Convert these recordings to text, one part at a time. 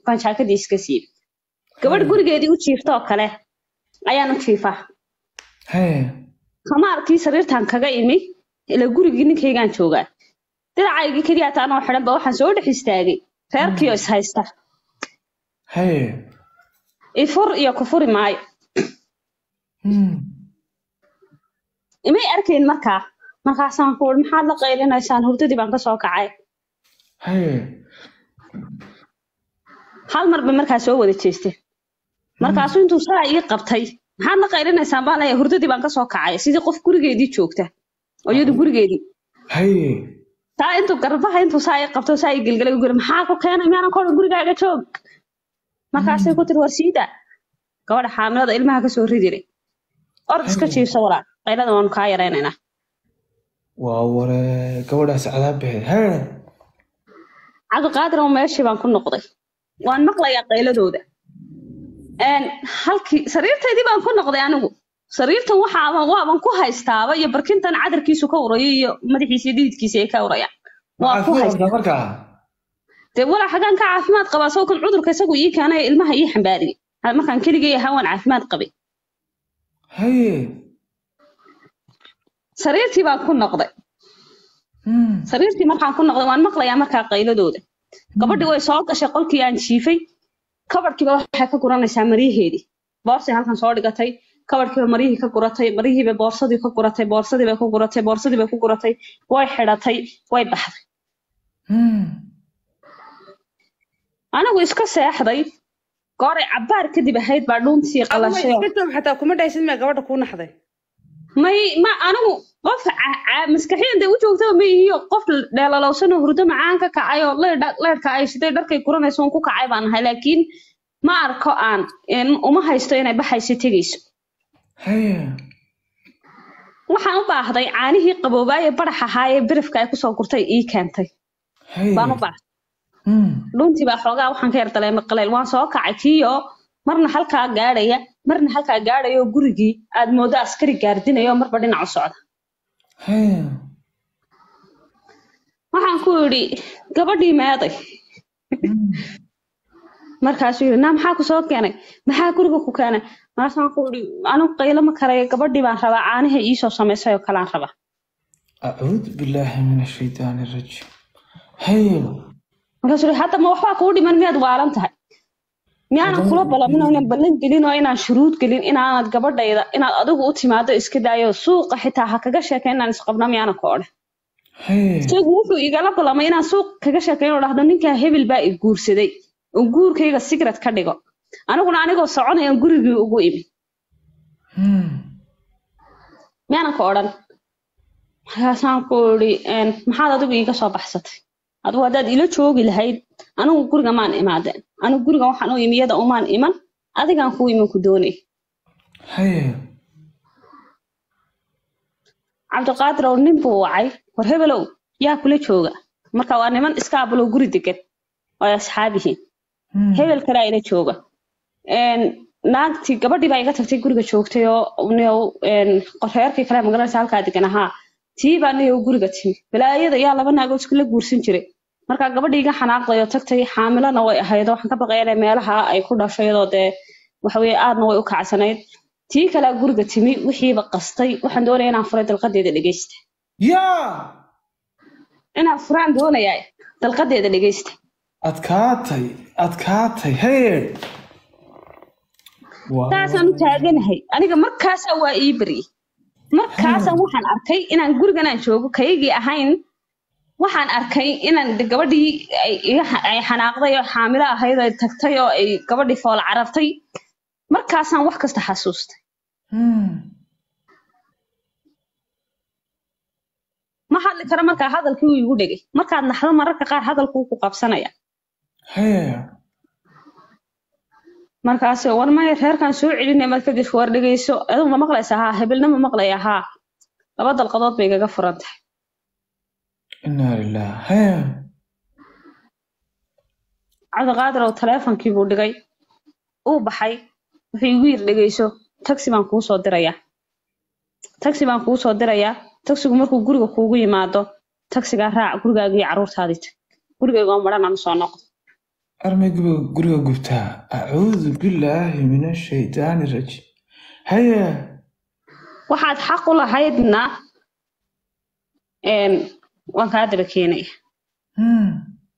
baan jaakadii iska siibay gabadh gurigeedii u jiifta oo kale ayaan u jiifaa haye khamaarkii sariirtan kaga imi ila gurigii ninkaygaan joogaa dinacaygii keliya taa anoo xidhan ba waxaan soo dhex istaagay reerkii oo is haysta haye ifur iyo kufuri maayo Hmm. imay arkayn markaa markaasaan ku uri maxaad la qaylinaysaan hurdadii baan kasoo kacay haye hal mar bay markaa soo wada jeesteen markaasuu intuu saa ii qabtay maxaad la qaylinaysaan baan leeyahay hurdadii baan kasoo kacay sidii qof gurigeedii joogta oo iyadu gurigeedii haye taa intuu garbaha intuu saa ii qabto saa ii gelgelay u guri maxaa ku keenay miyaanan kor gurigaaga joog markaasay ku tiri war siida gabadha xaamilada ilmaha kasoo ridire ord iska jiifsa walaa qaylada waanu kaa yaraynaynaa waa ware gabadhaas cadaab baxeed haye cabdiqaadir oo meeshii baan ku noqday waan maqlayaa qayladooda Een, halkii sariirtaydii baan ku noqday anigu sariirtan waxaaban waaban ku haystaaba iyo barkintan cadarkiisu ka urayo iyo madaxiisa iyo dhididkiisa ay ka urayaan waa ku maxaad haystaa ku markaa dee walaa xagaan ka caafimaad qabaa soo kan cudurka isagu ii keenay ee ilmaha ii xambaariyey Ha- markaan keligay ahaa waan caafimaad qabay haye sariirtii baan ku noqday Hmm. sariirtii markaan ku noqday waan maqlayaa markaa qayladooda gabadhii way soo gashay qolkii aan jiifay kabadhkiiba waxay ka guranaysaa maryaheedii boorsay halkan soo dhigatay kabadhkiiba maryihii ka guratay maryihiiba boorsadii ka guratay boorsadii bay ku guratay boorsadii bay ku guratay way xidhatay way baxday Hmm. anigu iska seexday gooray cabbaar kadib ahayd baa dhuuntii Adigu qalashay oo- iska joog xataa kuma dhaysid miyaa gabadha kuu naxday may ma anigu qof ca- ca- maskaxiyan dee u joogtaba ma ihiyo qof dheelalowsanoo hurdo macaan ka kacay oo leydha- leydhka ay shiday dharkay guranayso un ku kacay baan ahay laakiin ma arko aan in uma haysto inay baxayso tegayso haye waxaan u baahday caanihii qaboobaaye barax ahaa ee birifka ay kusoo gurtay ii keentay haye baan u baahday Hmm. dhuntii baa xoogaa waxaan ka yar dareemay qaleyl waan soo kacay kiyo marna halkaa gaadhaya marna halkaa gaadhaya oo gurigii aad moodo askari gaardinayo oo marba dhinac u socda haye waxaan ku idhi gabadhii meeday markaasuu yidhi naa maxaa ku soo keenay maxaa guriga ku keenay markaasaan ku idhi anigu qaylo ma karayo gabadhii baan rabaa caanaha iisoo samaysay oo kalaan rabaa acuudu billaahi min ashaytaani arajiim haye markaasuu yidhi hadda ma waxbaa kuu dhiman miyaad waalan tahay miyaanan kula balamin oo inaan ballan gelin oo inaan shuruud gelin inaanad gabadhayda inaad adigu u timaado iska daayo suuqa xitaa ha kaga sheekay inaan isqabno miyaanan ku odhan haye isagu wuxuu igala ballamay inaan suuq kaga sheekeyn oo dhahdo ninkaa hebel baa i guursaday oo guurkayga sigret ka dhigo aniguna anigoo soconaya gurigii ugu imi Hmm. miyaanan ka odhan markaasaan ku idhi "Een, maxaad adigu iiga soo baxsatay adigu haddaad ila joogi lahayd anigu guriga maan imaadeen anigu guriga waxaan u imi iyada umaan iman adigaan ku iman ku doonay haye cabdiqaadir oo nin buu wacay war hebelow yaa kula jooga marka waa niman iska abulow guri degan oo ay asxaab yihiin Hmm. hebel kalaa ila jooga Een, naagtii gabadhii baa iga tagtay guriga joogtay oo niyow een, reerkii kale magaranaysa halkaa degan ahaa tii baa niyow guriga timi balaayada yaa laba naagood iskula guursan jiray marka gabadhii iga xanaaqday oo tagtay xaamilana way ahayd oo waxaan ka baqaya inay meelaha ay ku dhasho iyadoo dee waxaweye aadna way u kacsanayd tii kalaa guriga timi wixiiba qastay waxaan doonaya inaan furay dalqadeeda dhegeysta yaa inaan furaan doonayaa dalqadeeda dhegeysta adkaatay adkaatay haye Waa- saasaan u taaganahay aniga markaasaa waa ii baryey markaasaan waxaan arkay inaan guriganaan joogo kaygii ahayn waxaan arkay inaan de gabadhii ay iga- ay xanaaqday oo xaamilo ahayd oo ay tagtay oo ay gabadhii fool carartay markaasaan wax kasta xasuustay Hmm. ma hadli karo markaa hadalkii uu igu dhegay markaad naxdo mararka qaar hadalkuu ku qabsanaya haye markaas war maya reerkan soo celinaya marka kadib war dhegeyso adigu ma maqlaysaa haa hebelna ma maqlaya haa laba dalqadood bay igaga furan tahay inaa lilah haye cabdiqaadir oo taleefonkii buu dhigay uu baxay wuxuu igu yiri dhegeyso taxi baan kuu soo dirayaa taxi baan kuu soo dirayaa taxigu markuu guriga kuugu yimaado taxigaa raac gurigaaga iyo carruurtaadii tag gurigayga oo madhan aan soo noqdo armay guriga guriga gubtaa acuudu billaahi min ashaydaani rajiim haya waxaad xaq u lahaydna een, waan kaa daba keenaya Hmm.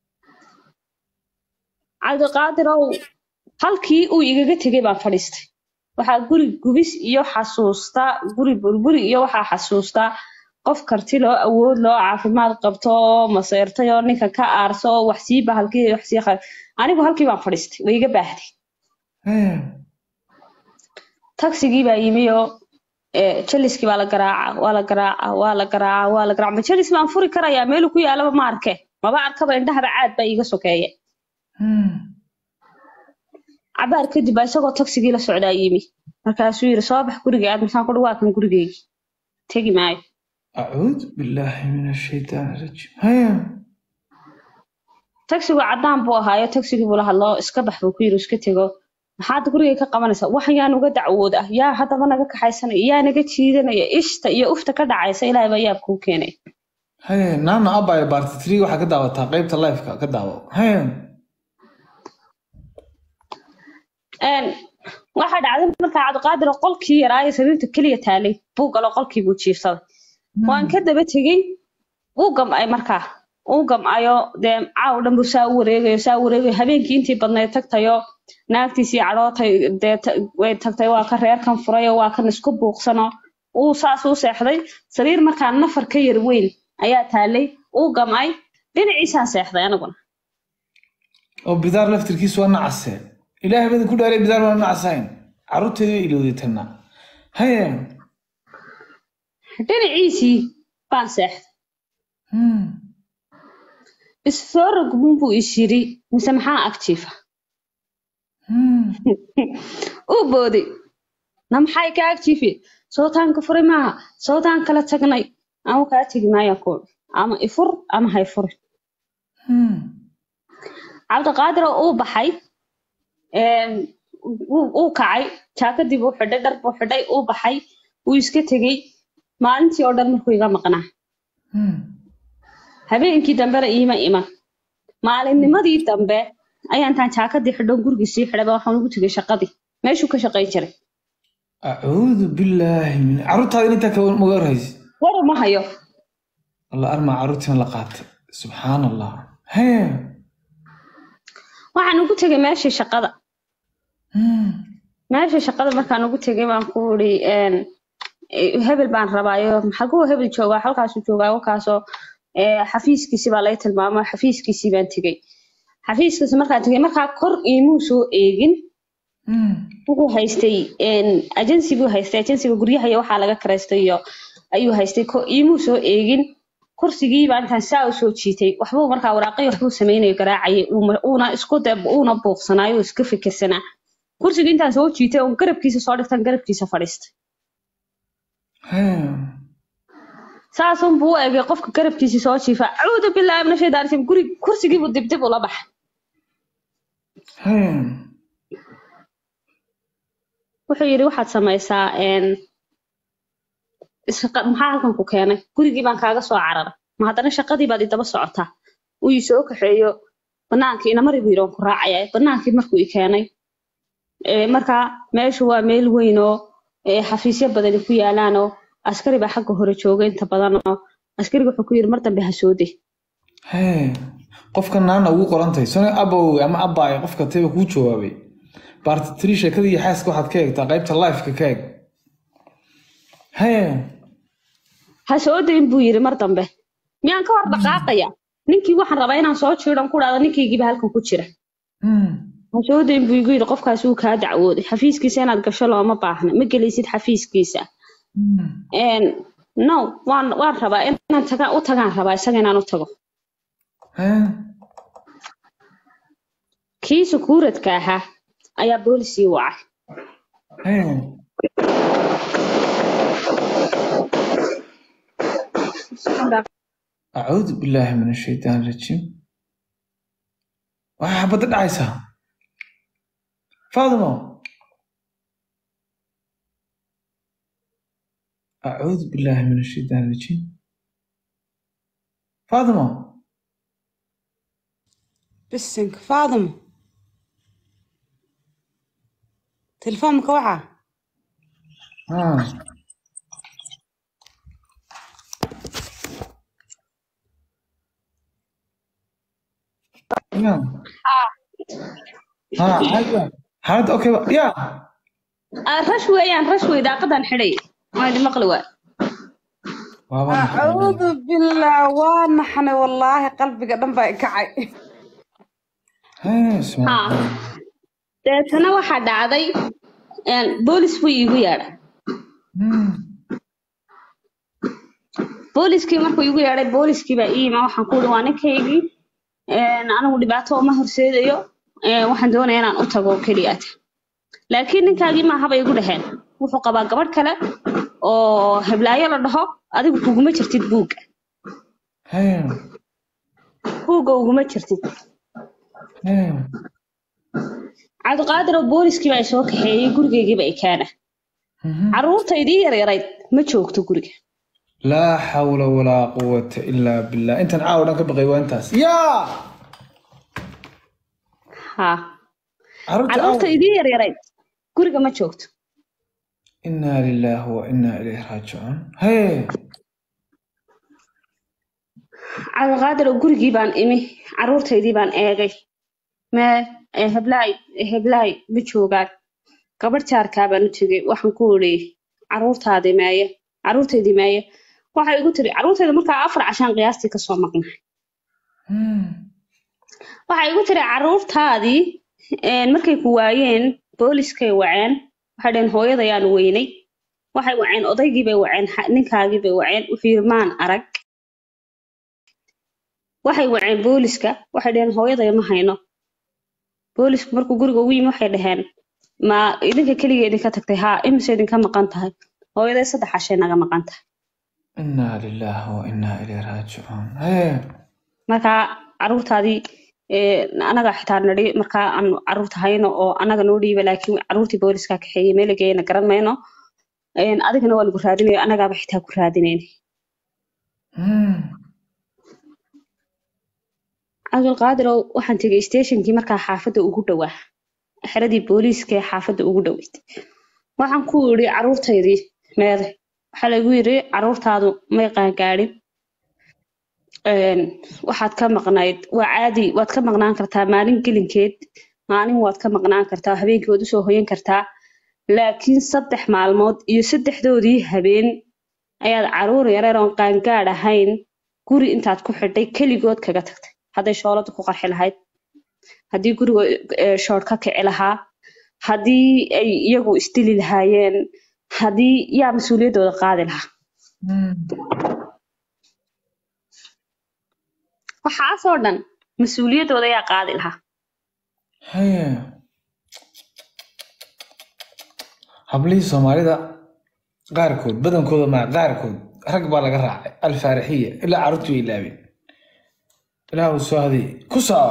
cabdiqaadirow halkii uu igaga tegay baan fadhiistay waxaa guri gubis iyo xasuusta guri burburi iyo waxaa xasuustaa qof karti loo awood loo caafimaad qabto oo maseyrtay oo ninka ka aarso oo wax sii bahalkii wax sii qal anigu halkii baan fadhiistay way iga baahday haya tagsigii baa yimi oo eh, jaliskii baa la garaaca waa la garaaca waa la garaaca waa la garaaca ma jalis baan furi karayaa meelu ku yaalaba ma arke maba arkaba indhahaba caad baa iiga sokeeya Hmm. cabaar kadib baa isagoo tagsigii la socdaa yimi markaasuu yiri soo bax guriga aad masaan kudhi waa kan gurigeygii tegi maayo acuudu billaahi min ashaydaani rajiim haya tagsigu caddaan buu ahaayo tagsigii buu la hadloo iska bax buu ku yiri iska tego maxaad gurigay ka qabanaysaa wax yaa nuga dacwood ah yaa haddaba naga kaxaysanaya yaa naga jiidanaya ishta iyo ufta ka dhacaysa ilaahay baa yaab kuu keenay haya naana abaya baarti three waxaa ka daawataa qaybta lifeka ka daawo haya Een, waxaa dhacday markaa cabdiqaadir oo qolkii yaraayo sariirta keliya taalay buu galo qolkii buu jiifsaday waan ka daba tegey wuu gam'ay markaa uu gam'ayo dee caaw dhan buu saa u wareegayo saa u wareegayo habeenkii intii badnayd tagtayo naagtiisii cadhootay dee ta- way tagtay waa ka reerkan furayo waa kan isku buuqsano uu saas u seexday sariir markaa nafar ka yar weyn ayaa taalay uu gam'ay dhinaciisaan seexday aniguna oo bidaar laftirkiisu waa nacase ilaahay badan ku dhaaray bidaar waa nacasayn carruurteeda way ilowday tanna haya dhinaciisii baan seexday Hmm. isoo rogmun buu is yiri mise maxaa ag jiifa Hmm. uu booday na maxay ka ag jiifi sootaanka furay maaha sootaan kala tagnay ama kaa tegi maaya kuul ama ifur ama hay furin Hmm. cabdiqaadir oo uu baxay een, wuu uu kacay jaakadii buu xidhay dhar buu xidhay uu baxay wuu iska tegey maalintii oo dhan markuu iga maqnaa Hmm. habeenkii dambena iima iman maalinnimadii dambe ayaan intaan jaakadii xidhoon gurigii sii xidhayba waxaan ugu tegay shaqadii meeshuu ka shaqayn jiray acuudu billaahi min carruurtaada intaa ka maga warhaysi war uma hayo alla armaa carruurtiina la qaatay subxaan allah haya waxaan ugu tegay meeshii shaqada Hmm. meeshii shaqada markaan ugu tegay baan ku uri een, eh, hebel baan rabaayo maxaguu hebel joogaa halkaasuu joogaa halkaasoo eh, xafiiskiisi baa laga tilmaamo xafiiskiisii baan tegey xafiiskiisi markaan tegay markaa kor iimuu soo eegin Hmm. wuxuu haystay een, agency buu haystay agensiga guryaha iyo waxaa laga karaystay iyo ayuu haystay ko iimuu soo eegin kursigii baan intaan saa u soo jiitay waxbuu markaa waraaqay waxbuu samaynayo garaacayay uuna- uuna isku de uuna buuqsanaayo oo iska fikirsanaa kursigii intaan soo jiitay oon garabkiisa soo dhigtan garabkiisa fadhiistay haya saasun buu u egay qofka garabkiisa soo jiifa acuudu bilaahi min ashaytaan rajiim guri kursigiibuu dibdib ula baxay haya wuxuu yidhi waxaad samaysaa een, shaqa- maxaa halkan ku keenay gurigii baan kaaga soo cararay ma haddana shaqadii baad idaba socotaa uu ii soo kaxeeyo banaankii inamari buu yidhi waan ku raacaya banaankii markuu i keenay ee, markaa meeshu waa meel weyn oo ee, xafiisyo badani ku yaalaan oo askari baa xagga hore jooga inta badan oo askariga wuxuu ku yidhi mar dambe ha soo de haya qofka naana ugu qorantahay sone abow ama abaay qofka tayba kuu jawaabay baarti three sheekada iyo xaaska waxaad ka eegtaa qaybta lifeka ka eeg haya ha soo dayn buu yidhi mar dambe miyaan ka hor dhaqaaqaya ninkii waxaan rabaa inaan soo jiidan ku dhahdo ninkaygiiba halkan ku jira Hmm. ha soo dayn buu igu yidhi qofkaas wuu kaa dacwooday xafiiskiisa inaad gasho looma baahna ma gelaysid xafiiskiisa Hmm. Een, no waan waan rabaa inaan taga u tagaan rabaa isaga inaan u tago haya kii sukuuradka ahaa ayaa boolisii wacay haya acuudu billaahi min ashaytaan rajiim waxaa xabadda dhacaysaa faadimo acuudu billaahi min ashaytaan rajiim faadimo bisinka faadimo telefoonka waxaa Ah. Ya. Ha, haya. Xaalad okay ba? Ya. Ah, rash weeyaan rash wey daaqadan xidhay waa idin maqli waa Waaba maxay? acuudu billah waa naxnay wallaahi qalbiga dhan baa i kacay Haya, isma- ha deetana waxaa dhacday een, boolis buu iigu yeedhay Hmm. booliskii markuu iigu yeedhay booliskii baa ii yima waxaan ku uhi waa ninkaygii een, anigu dhibaato uma horseedayo een, waxaan doonaya inaan u tago oo keliyaata laakiin ninkaagii maaha bay igu dhaheen wuxuu qabaa gabadh kale oo heblaayo la dhaho adigu kuguma jirtid buugga Haya. buugga uguma jirtid Haya. cabdiqaadir oo booliskii baa soo kaxeeyey gurigaygiiba i keena Mhm. carruurtaydii yaryarayd ma joogto guriga laa xawla walaa quwata ilaa billah intan caawa dhan ka baqay waa intaas yaa ha carruurta caawa carruurtaydii yaryarayd guriga ma joogto inaa lilaahi wa inaa ilayhi raajicuun haye cabdiqaadir oo gurigii baan imi carruurtaydii baan eegay mee ee heblaay ee heblaay ma joogaan gabadh jaarkaa baan u tegey waxaan ku idhi carruurtaadii meeye carruurtaydii meeye waxay igu tiri carruurtayda markaa afar cashaan qiyaastii kasoo maqnahay Hmm. waxay igu tiri carruurtaadii een, markay ku waayeen booliskay waceen waxay dhaheen hooyadayaan weynay waxay waceen odaygii bay waceen xa- ninkaagii bay waceen wuxuu yidhi maan arag waxay waceen booliska waxay dhaheen hooyaday ma hayno boolisku markuu guriga ugu yimi waxay dhaheen ma idinka keliga idinka tagtay haa imise idinka maqan tahay hooyaday saddex cashay naga maqan tahay inaa lilaahi wa inaa ilayhi raajicuun haye markaa carruurtaadii ee, anaga xitaa nidhi markaa aan carruurta hayno oo anaga noo dhiiba laakiin carruurtii booliska kaxeeyey meel geeyana garan mayno Een, adigana waa lagu raadinayo anagaaba xitaa ku raadinayn Hmm. cabdulqaadirow waxaan tegey stationkii markaa xaafadda ugu dhowaa xeradii booliiska ee xaafadda ugu dhoweyd waxaan ku yidhi carruurtaydii meeday waxaa lagu yidhi carruurtaadu may qaangaadhin Een, waxaad ka maqnayd waa caadi waad ka maqnaan kartaa maalin gelinkeed maalin waad ka maqnaan kartaa habeenkii waad usoo hoyan kartaa laakiin saddex maalmood iyo saddexdoodii habeen ayaad carruur yareer oon qaangaadh ahayn guri intaad ku xidhay keligood kaga tagtay hadday shooladu ku qarxi lahayd haddii guriga eh, shoor ka kici lahaa haddii ay iyagu isdili lahaayeen haddii yaa mas-uuliyaddooda qaadi lahaa Hmm. waxaasoo dhan mas-uuliyaddooda yaa qaadi lahaa haye hablihii soomaalida qaarkood badankooda maa qaarkood rag baa laga raacay alfaarixiya ilaa carruurtii way ilaabeen ilaah uu soo hadiyey ku soo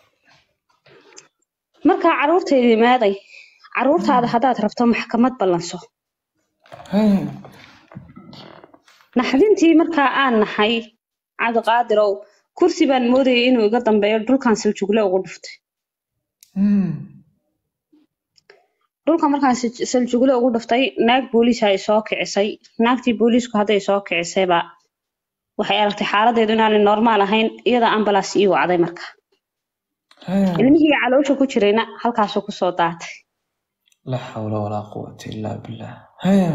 markaa carruurtaydii meeday carruurtaada haddaad rabto maxkamad ballanso haye naxdintii markaa aan nahay cabdiqaadirow kursi baan moodayay inuu iga dambeeyo dhulkan saljugle ugu dhuftay Hmm. dhulka markaan sal- saljugle ugu dhuftay naag booliis ay soo kicisay naagtii booliisku hadday soo kicisayba waxay aragtay xaaladeedu inaanay normaal ahayn iyada ambalaas ii wacday marka haye ilmihii caloosha ku jirayna halkaasuu kusoo daatay laa xawla walaa quwata illaa billah haye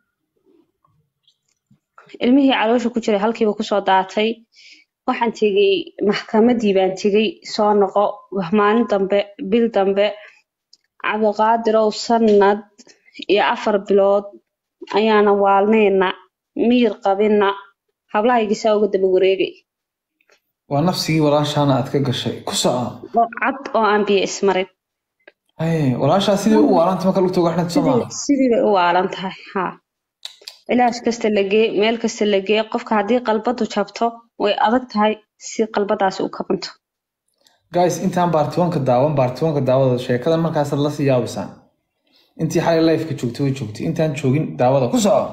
ilmihii caloosha ku jiray halkiiba kusoo daatay waxaan tegey maxkamadii baan tegey soo noqo maalin dambe bil dambe cabdiqaadirow sanad iyo afar bilood ayaana waalnayna miyir qabina hablahaygiisaa uga daba wareegay waa nafsigii walaashaana aad ka gashay ku soco oo cad oo aan biyo ismarin haye walaashaa sidii u waaranta marka lugta uga xidhanta soo maaha sidii sidii bay u waalan tahay ha ilaas kasta la gee meel kasta la gee qofka haddii qalbadu jabto way adag tahay si qalbadaasi u kabanto guys intaan baartiwanka daawan baartiwanka daawada sheekadan markaasaad lasii yaabisaan intii xalay lifeka joogtay way joogtay intaan joogin daawada ku soco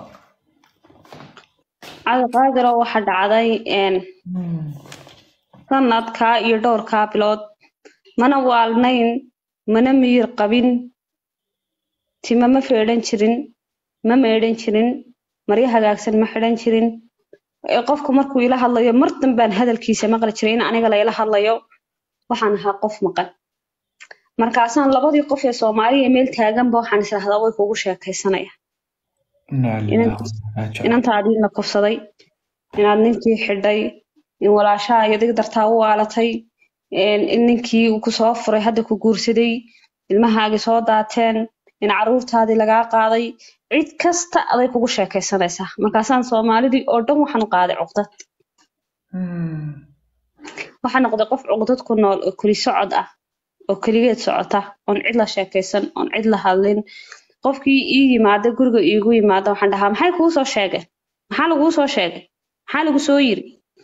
cabdiqaadiro waxa dhacday een, sanadkaa iyo dhowrkaa bilood mana waalnayn mana miyir qabin tima ma feedhan jirin ma meedhan jirin maryo hagaagsan ma xidhan jirin ee qofku markuu ila hadlayo mar danbaan hadalkiisa maqli jiray in aniga layla hadlayo waxaan ahaa qof maqan markaasaan labadii qof ee soomaaliya meel taaganba waxaan israhdaa way kugu sheekaysanaya inaa lillahi wa inaa ilaihi inantaadii la kufsaday inaad ninkii xidhay in walaashaha iyo dig dartaa u waalatay in in ninkii uu kusoo furay hadda ku guursaday ilmahaagii soo daateen in caruurtaadii lagaa qaaday cid kasta aday kugu sheekaysanaysaa markaasaan soomaalidii oo dhan waxaan u qaaday cuqdad Hmm. waxaa noqday qof cuqdad ku nool oo keli socod ah oo keligeed socota oon cid la sheekaysan oon cid la hadlin qofkii ii yimaada guriga iigu yimaada waxaan dhahaa maxay kuu soo sheegeen maxaa laguu soo sheegay maxaa lagu soo yiri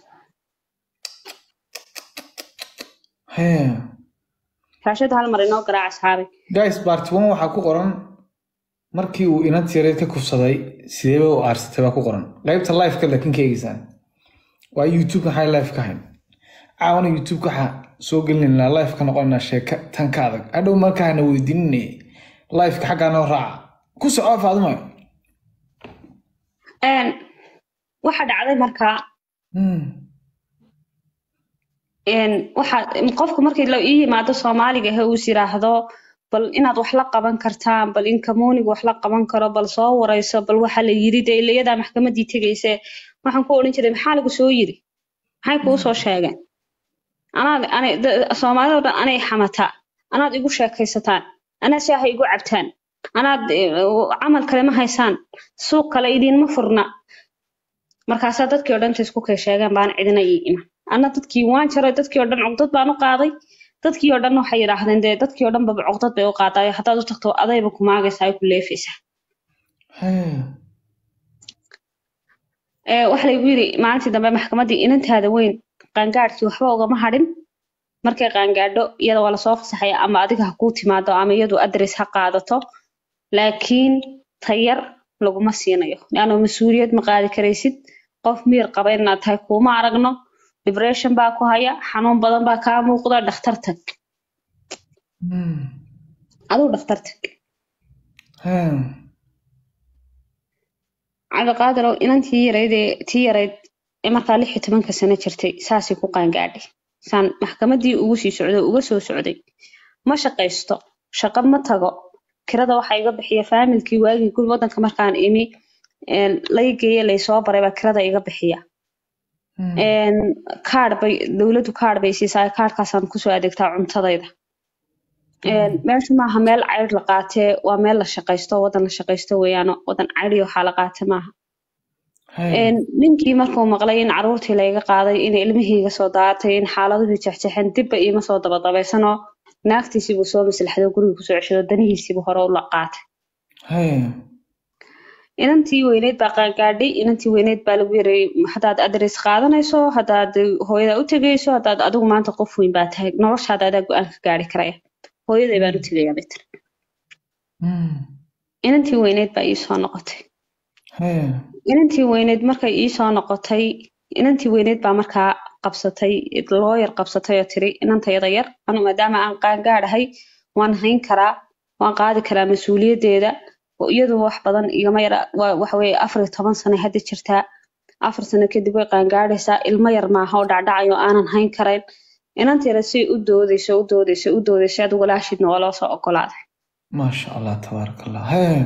Hee. raashada hal mar inoo garaac asxaabi guys part one waxaa ku qoran markii uu inad yareed ka kufsaday sideeba u aarsatay baa ku qoran qaybta live-ka laakiin ka eegeysaan waa youtube maxay live ka hayn caawana youtube waxaa soo gelinaynaa live ka noqonaynaa sheeka tan ka adag hadhow markaana weydiinine live-ka xaggaa noo raaca ku soco faadumayo Een, waxa dhacday markaa Hmm. een, waxa qofku markii la ii yimaado soomaaliga ahe uu is yiraahdo bal inaad wax la qaban kartaan bal in kamuuniga wax la qaban karo bal soo warayso bal waxa la yiri dee ilayadaa maxkamadii tegayse waxaan ku odhan jiray maxaa lagu soo yiri maxay kuu soo sheegeen anaad anay da- soomaalida oo dhan anay xamataa anaad igu sheekaysataan anaa shaaha igu cabtaan anaad eh, camal kale ma haysaan suuq kale idiinma furna markaasaa dadkii oo dhan inta isku kay sheegeen baan cidina ii iman anna dadkii waan jaray dadkii oo dhan cugdad baan u qaaday dadkii oo dhan waxay yidhaahdeen dee dadkii oo dhan baba cugdad bay u qaadayo haddaad u tagto adayba ku maagaysaa ay ku leefaysaa Hee. ee waxa laygu yidhi maalintii dambe maxkamaddii inantaada weyn qaangaadhkii waxba ugama hadhin markay qaangaadho iyada waa lasoo fasaxaya ama adiga ha kuu timaado ama iyadu adres ha qaadato laakiin tayar laguma siinayo leanno mas-uuliyad ma qaadi karaysid qof miyir qaba inaad tahay kuuma aragno depression baa ku haya xanuun badan baa kaa muuqda dhakhtar tag Hmm. aduu dhakhtar tag Hee. cabdiqaadirow inantii yarayd ee tii yarayd ee markaa lix iyo tobanka sano jirtay saasay ku qaangaadhay saan maxkamaddii ugu sii socday uga soo socday ma shaqaysto shaqo ma tago kirada waxaa iga bixiya faamilkii waagii guri waddanka markaan imi een, lay geeye laysoo baray baa kirada iga bixiya Hmm. een, kaadh bay dowladdu kaadh bay siisaa kaadhkaasaan kusoo adeegtaa cuntadayda Een, meeshu maaha meel caydh la qaatee waa meel la shaqaysto waddan la shaqaysto weeyaano waddan caydh iyo waxaa la qaate maaha Hee. Een, ninkii markuu maqlay in caruurtii layga qaaday in ilmihii iga soo daatay in xaaladuhu jexjexeen dibba iima soo dabadabaysanoo naagtiisii buu soo maslaxday oo guriga kusoo ceshado danihiisiibuu hore u la qaatay Hee. inantii weyneyd baa qaangaadhay inantii weyneyd baa lagu yareeyey haddaad adres qaadanayso haddaad hooyada u tegayso haddaad adigu maanta qof weyn baa tahay noloshaada adaa go-aan ka gaari karaya hooyaday baan u tegayaa bay tiri Hmm. inantii weyneyd baa ii soo noqotay Hee. inantii weyneyd markay ii soo noqotay inantii weyneyd baa markaa qabsatay looyar qabsatay oo tiri inantayada yar anu maadaama aan qaangaadhahay waan hayn karaa waan qaadi karaa mas-uuliyaddeeda oo iyadu wax badan igama yara waa- waxa weeye afar iyo toban sano hadda jirtaa afar sano kadib way qaangaadhaysaa ilmo yar maaha oo dhacdhacayo aanan hayn karayn inanta yara say u doodayso u doodayso u doodayso adigu walaashidna waa loo soo ogolaaday maasha allah tabaaraka allah Hee.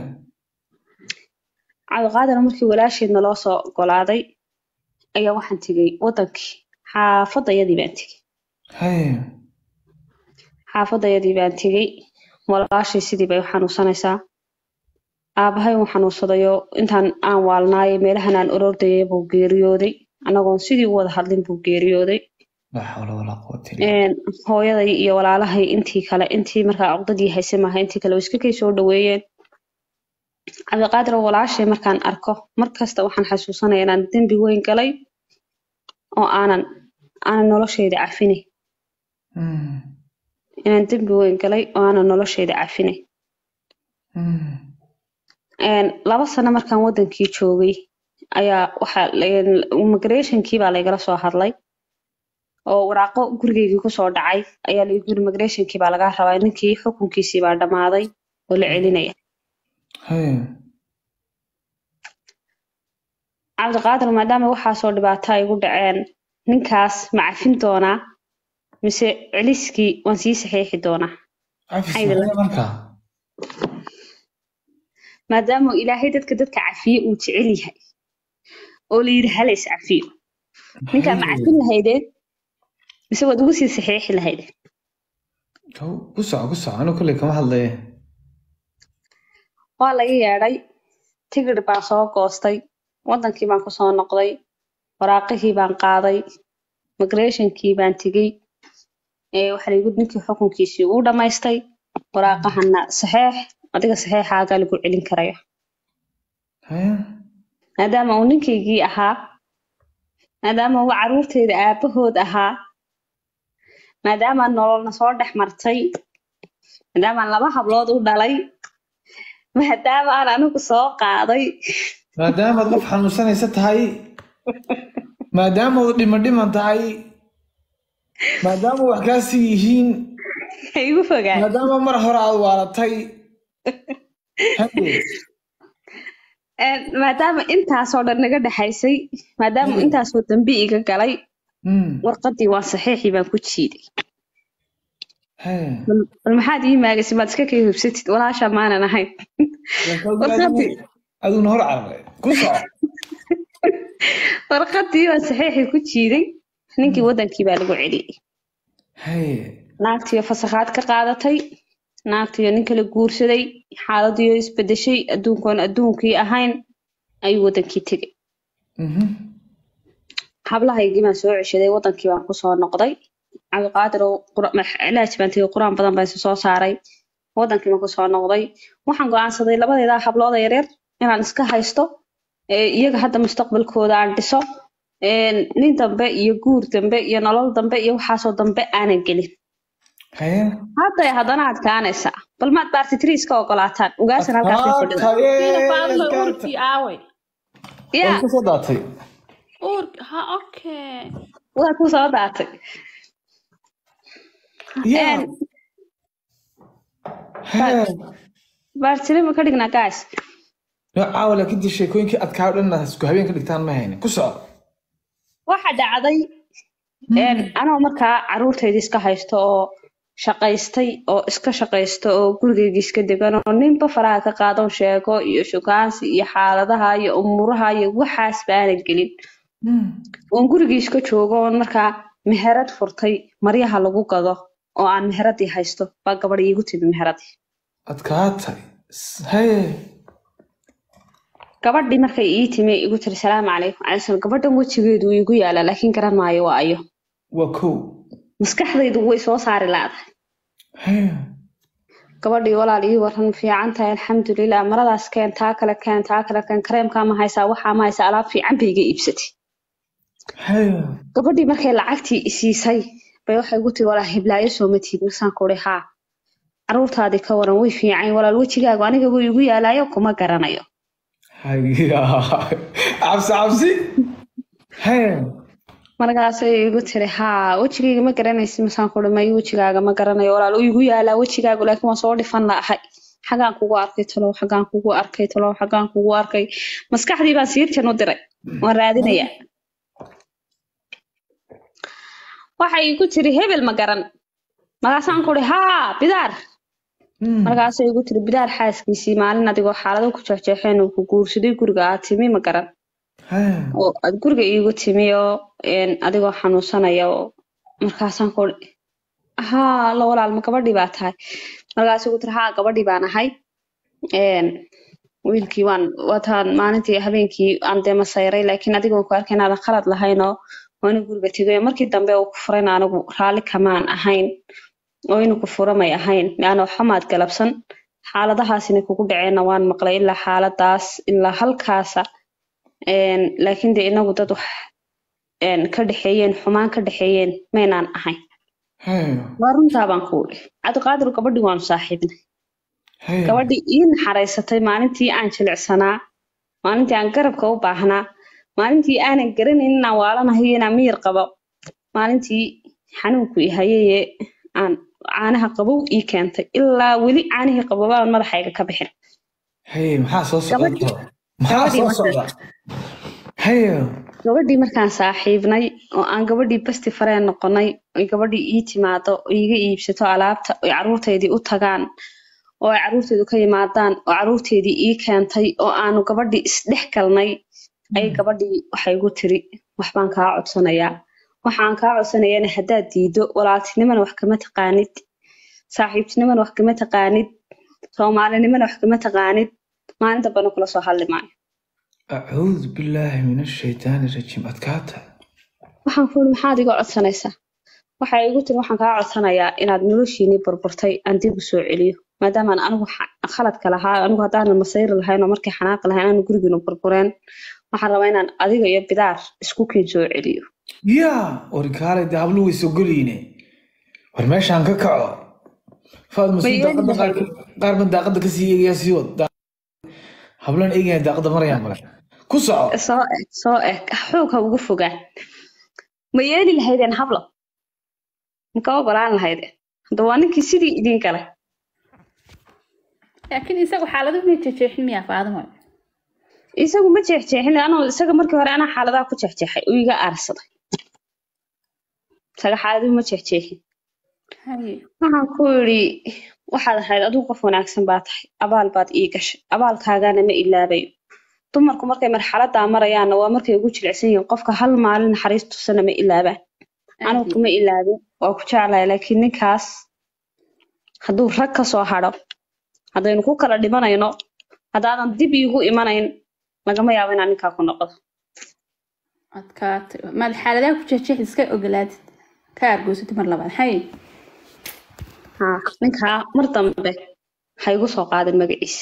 cabdiqaadir markii walaasheedna loo soo ogolaaday ayaa waxaan tegey wadankii xaafadayadii baan tegey Hee. xaafadayadii baan tegey walaashay sidii bay u xanuunsanaysaa aabahay uu xanuunsadayo intaan aan waalnaaye meelahan aan orordayay buu geeriyooday anagoon sidii u wada hadlin buu geeriyooday laa xawla walaa quwata illa Een, hooyaday iyo walaalahay intii kale intii markaa cugdadii hayse maaha intii kale way iska kay soo dhaweeyeen cabdiqaadir oo walaashay markaan arko markasta waxaan xasuusanaya inaan dembi weyn galay oo aanan aanan noloshayda cafinay Hmm. inaan dembi weyn galay oo aanan noloshayda cafinay Hmm. Een, laba sano markaan wadankii joogay ayaa waxaa la- immigrationkii baa laygala soo hadlay oo waraaqo gurigeygii kusoo dhacay ayaa laygu yiri immigrationkii baa lagaa rabaa ninkii xukunkiisii baa dhammaaday oo la celinaya Haya. cabdiqaadir maadaama waxaasoo dhibaato ay igu dhaceen ninkaas ma cafin doonaa mise celiskii waan sii saxiixi doonaa Cafis Ayda la- maxay markaa? maadaama ilaahay dadka dadka cafiye uu jecel yahay oo la yidhi hala is cafiyo ninkaa ma Haya. cafin lahaydeen mise waad ugu sii saxiixi lahaydeen Kow, ku soco ku soco anigu kolley kama hadlaye waa laga yeedhay tigidh baan soo goostay wadankii baan kusoo noqday waraaqihii baan qaaday migrationkii baan tegey ee waxaa lagu ninkii xukunkiisii uu dhammaystay waraaqahana saxeex adiga saxeexaagaa lagu celin karaya Haya. maadaama uu ninkaygii ahaa maadaama uu caruurteyda aabahood ahaa maadaama nololna soo dhex martay maadaama laba hablood u dhalay maadaama aan anigu soo qaaday maadaamaad qof xanuunsanaysa tahay maadaamaad dhima dhiman tahay maadaama wax kaasii yihiin ha igu fogaan maadaama mar hore aad waalatay Hade. Een, maadaama intaasoo dhan naga dhexaysay maadaama Mm. intaasoo dambi iga galay Hmm. warqadii waa saxiixii baan ku jiiday Haya. bal bal maxaad ii maagasay maad iska kay hubsatid walaasha maanan ahayn Warqadii. aduguna hor carare ku soco warqadii baan saxiixii ku jiiday ninkii wadankii baa lagu celiyey Haya. naagtiyo fasakhaad ka qaadatay naagtiyo nin kala guursaday xaaladiyo isbedeshay adduunkoon adduunkii ahayn ayuu wadankii tegay Mhm. hablahaygii baan soo ceshaday wadankii baan kusoo noqday cabdiqaadir oo qura- max- cilaaj baan tegay qur-aan badan baan isa soo saaray wadankii baan kusoo noqday waxaan go'aansaday labadeeda hablooda yaryar inaan iska haysto ee iyaga hadda mustaqbalkooda aan dhiso een, nin dambe iyo guur dambe iyo nolol dambe iyo waxaasoo dambe aanan gelin Haya. hadday haddana adkaanaysaa bal maad baartitri iska ogolaataan ugaasan halkaasay fadhida Adkaatay, Faadma adkaatay. uurkii aaway ya Way ku soo daatay uurk ha okay waa ku soo daatay Yeah. Een, Haya. baartiri ma ka dhignaa guys No, caawa laakiin dee sheekooyinkii adkaa oo dhan isku habeen ka dhigtaan ma hayne ku soco waxa dhacday een, anoo markaa caruurtayda iska haysto oo shaqaystay oo iska shaqaysto oo gurigayga iska degan oo ninba faraha ka qaadan sheego iyo shukaansi iyo xaaladaha iyo umuraha iyo waxaas baanan gelin Hmm. oon gurigii iska joogo oon markaa meherad furtay maryaha lagu gado oo aan meheradii haysto baa gabadh iigu timi meheradii adkaatay Haya. gabadhii markay ii timi igu tiri salaamu calaykum calaykum gabadhan wejigeedu wuu igu yaalaa laakiin garan maayo waa ayo waa kow maskaxdaydu way soo saari laadahay Haya. gabadhii walaal ii waran fiican tahay alxamdulilah maradaas keen taa kale keen taa kale keen kareemkaa ma haysaa waxaa ma haysaa alaab fiican bay iga iibsatay Haya. gabadhii markay lacagtii isiisay bay waxay igu tiri walaal hiblaayo soo matid masaan ku uri haa caruurtaadii ka waran way fiican walaal wejigaagu aniga wuu igu yaalaayo kuma garanayo Haya. cabsi cabsi Haya. markaasay igu tiri haa wejigayga ma garanaysid masaan ku uri mayo wejigaaga ma garanayo walaal uu igu yaalaa wejigaagu laakiin waan soo dhifan la'ahay xagaan kugu arkay talow xagaan kugu arkay talow xagaan kugu arkay maskaxdii baan siirtan u diray waan raadinayaa waxay igu tiri hebel ma garan markaasaan ku uri haa bidaar Hmm. markaasay igu tiri bidaar xaaskiisii maalin adigoo xaalado ku jeexjeexeen uu ku guursaday guriga aad timi ma garan Haya. oo aad guriga iigu timi oo een, adigoo xanuunsanaya oo markaasaan ku uri haa la walaal ma gabadhii baa tahay markaasay igu tiri haa gabadhii baan ahay een, wiilkii waan wataan maalintii habeenkii aan dee masayray laakiin adigoon ku arkay inaadan khalad lahayn oo waana guriga tegay markii dambe uu ku furayna anigu raalli kamaan ahayn oo inuu ku furamay ahayn yaani waxba maad galabsan xaaladahaasina kugu dhaceenna waan maqlay ilaa xaaladaas ilaa halkaasa een, laakiin dee inagu dad wax een, ka dhexeeyeen xumaan ka dhexeeyeen maynaan ahayn Haya. waa runtaa baan ku uri cabdiqaadir gabadhii waanu saaxiibnay Haya. gabadhii ii naxariisatay maalintii aan jilicsanaa maalintii aan garabka u baahnaa maalintii aanan garanayn inaan waalanahay iyo inaan miyir qabo maalintii xanuunku i hayayee aan caanaha qabow ii keentay ilaa weli caanihii qabobaan madaxayga ka bixin haye maxaa soo socda Gabadhii- maxaa gabadhii soo markaa- socda haye gabadhii markaan saaxiibnay oo aan gabadhii basti fareen noqonay oy gabadhii ii timaado oo iga iibsato alaabta oy caruurteydii u tagaan oo ay caruurteedu ka yimaadaan oo caruurteedii ii keentay oo aanu gabadhii isdhex galnay ayay gabadhii waxay igu tiri waxbaan kaa codsanayaa waxaan kaa codsanayana haddaad diido walaaltinimana wax kama taqaanid saaxiibtinimana wax kama taqaanid soomaalinimana wax kama taqaanid maalin dambana kula soo hadli maayo acuudu billaahi min ashaytaani rajiim adkaata waxaan ku uri maxaad iga codsanaysaa waxay igu tiri waxaan kaa codsanayaa inaad noloshiinii burburtay aan dib u soo celiyo maadaamaan anigu xa- khaladka lahaa anigu haddaanan masayri lahayn oo markay xanaaqi lahayn aanu gurigiinu burbureen waxaan rabaa inaan adiga iyo bidaar isku kiin soo celiyo yaa warkaale dee hablu way sogoliine war meeshaan ka kaco faad masuud Bay daaqada qaar eegahay. qaar ba daaqada kasii eegaya sii wad Da- hablaan eegaya daaqada marayaan male ku soco soo eg soo eg xoog ha ugu fogaan ma yeeli lahaydeen hablo maka ogolaan lahaydeen hadda waa ninkii sidii idin galay laakiin isagu xaaladu ma jejeexin miyaa faadimo isagu ma jeexjeexin anuu isaga markii hore anaa xaaladaha ku jeexjeexay uu iga aarsaday isaga xaaladuu ma jeexjeexin haye waxaan ku yidhi waxaad ahayd adigu qof wanaagsan baa tahay abaal baad ii gashay abaalkaagana ma ilaabayo dumarku markay marxaladaa marayaanna waa markay ugu jilicsan yihiin qofka hal maalin naxariis tusana ma ilaabaan anigu kuma ilaabin waa ku jeclahay laakiin ninkaas hadduu rag ka soo hadho haddaynu ku kala dhimanayno haddaadan dib iigu imanayn lagama yaabo inaan ninkaa ku noqdo adkaatay maad xaaladaha ku jejeex iska ogolaatid ka argoysatid mar labaad haye haa ninkaa mar dambe ha igu soo qaadin magaciisa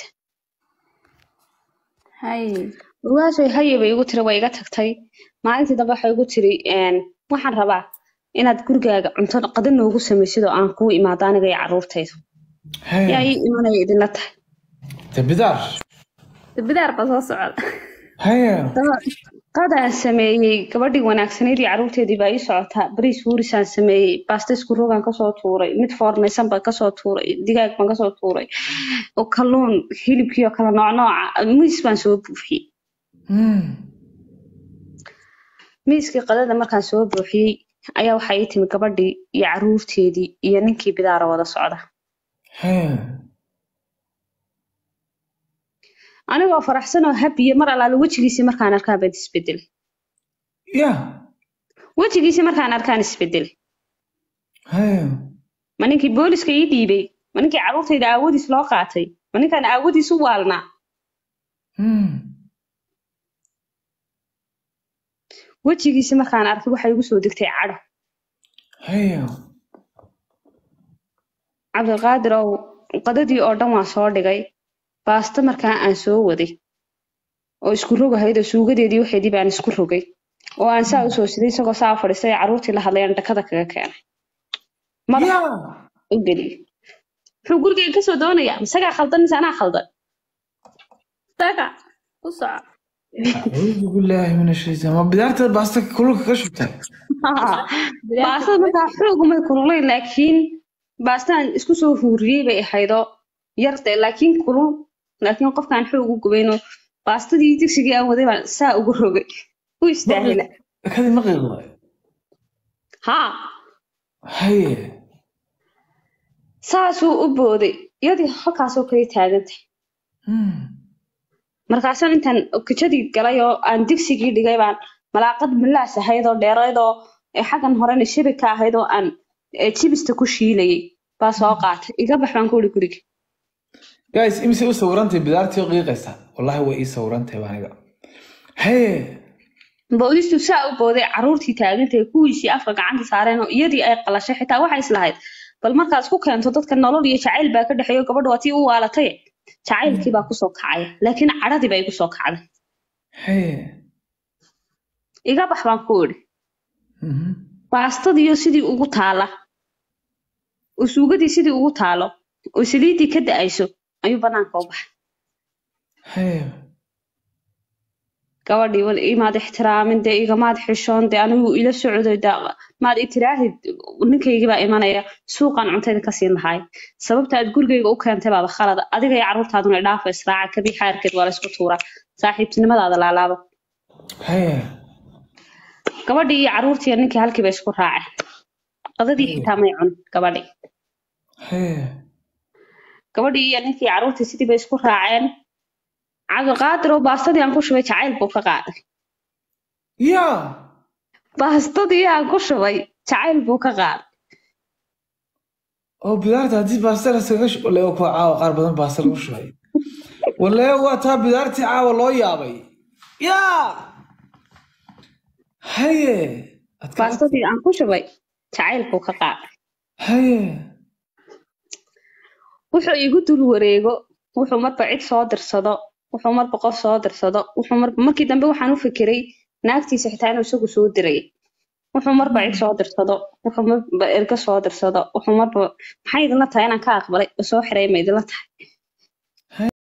haye ogaashay haye bay igu tiri way iga tagtay maalintii dambe waxay igu tiri een, waxaan rabaa inaad gurigaaga cunto qada noogu samaysid oo aan kuu imaado aniga iyo carruurtayda yaa haye ii imanaya idinla tahay de bidaar bidaar baa soo socda haye daba qadaan sameeyey gabadhii wanaagsanayd iyo carruurteedii baa ii socotaa bariis wuurisaan sameeyey baasta isku rogaan kasoo tuuray mid foornaysan baan kasoo tuuray digaag baan kasoo tuuray oo kalluun hilibkiioo kala noocnooca miis baan soo buuxiyey Hmm. miiskii qadada markaan soo buuxiyey ayaa waxaa ii timi gabadhii iyo carruurteedii iyo ninkii bidaara wada socda haye anigoo faraxsan oo habiye mar allaale wejigiisii markaan arkaan baan isbedelay ya wejigiisii markaan arkaan isbedelay haye ma ninkii booliska ii dhiibay ma ninkii carruurtayda aawadiis loo qaatay ma ninkaan aawadiis u waalnaa Hmm. wejigiisii markaan arkay waxay igu soo degtay cadho haye cabdiqaadir ow qadadii oo dhan waan soo dhigay baasto markaa aan soo waday oo isku rogahayd oo suugadeedii waxeedii baan isku rogay oo aan saa usoo siday isagoo saa fadhiistay ee carruurtii la hadlayaan dhakada kaga keenay madax ya u geliyey muxuu gurigayga kasoo doonayaa isagaa khaldan mise anaa khaldan daga ku soco acuudu billaahi min ashaytaan ma bidaarta baasta kululka ka shubtay baastada markaa xoog umay kululayn laakiin baastaan isku soo huuriyey bay ahaydoo yarde laakiin kulul laakiin qofkaan xoog u gubaynoo baastadii digsigii aan waday baan saa ugu rogay u istaahila kadi ma qiiqday haa haye saasuu u booday iyadii halkaasoo kale taagantay Hmm. markaasaan intaan okajadii galay oo aan digsigii dhigay baan malaaqad milaas ahayd oo dheerayd oo ee xaggan horena shabig ka ahayd oo aan ee, jibista ku shiilayay baa soo qaatay iga bax baan ku uri guriga guys imise u sawirantay bidaartii oo qiiqaysa wallahi way ii sawirantay baa aniga haye boodistu saa u booday carruurtii taagantay kuwiisii afka gacanta saareen oo iyadii ay qalashay xitaa waxay islahayd bal markaad isku keento dadka nolol iyo jacayl baa ka dhexeeyo gabadhu waa tii u waalatay jacaylkii baa kusoo kacaya laakiin cadhadii baa igu soo kacday haye iga bax baan ku idhi Mhm. baastadiiyo sidii ugu taala oo suugadii sidii ugu taalo oo saliiddii ka da'ayso ayuu banaanka u baxay haye gabadhii wal imaad ixtiraamin dee igamaad xishoon dee anigu ila socday dee maad itiraahid ninkaygii baa imanaya suuqaan cuntayda ka siin lahaay sababta aad gurigayga u keentay baaba khalada adiga iyo carruurtaaduna idhaafa israaca kabii xaarkeed waa laysku tuuraa saaxiibtinimadaada laalaaba haye gabadhii iyo carruurtii iyo ninkii halkiiba isku raaceen qadadii xitaa may cun gabadhii haye gabadhii iyo ninkii carruurtii sidii bay isku raaceen cabdiqaadir oo baastadii aan ku shubay jacayl buu ka qaaday ya baastadii aan ku shubay jacayl buu ka qaaday oo bidaarta haddii baasta laskaga sh- wale kuwa caawa qaar badan baasta lagu shubay wale waa taa bidaartii caawa loo yaabay ya haye adka baastadii aan ku shubay jacayl buu ka qaaday haye wuxuu igu dul wareego wuxuu marba cid soo dirsado wuxuu marba qof soo dirsado wuxuu marba markii dambe waxaan u fikiray naagtiisa xitaa inuu isagu soo diray wuxuu marba cid soo dirsado wuxuu marba ergo soo dirsado wuxuu marba maxay idinla tahay inaan ka aqbalay oo soo xiray ma idinla tahay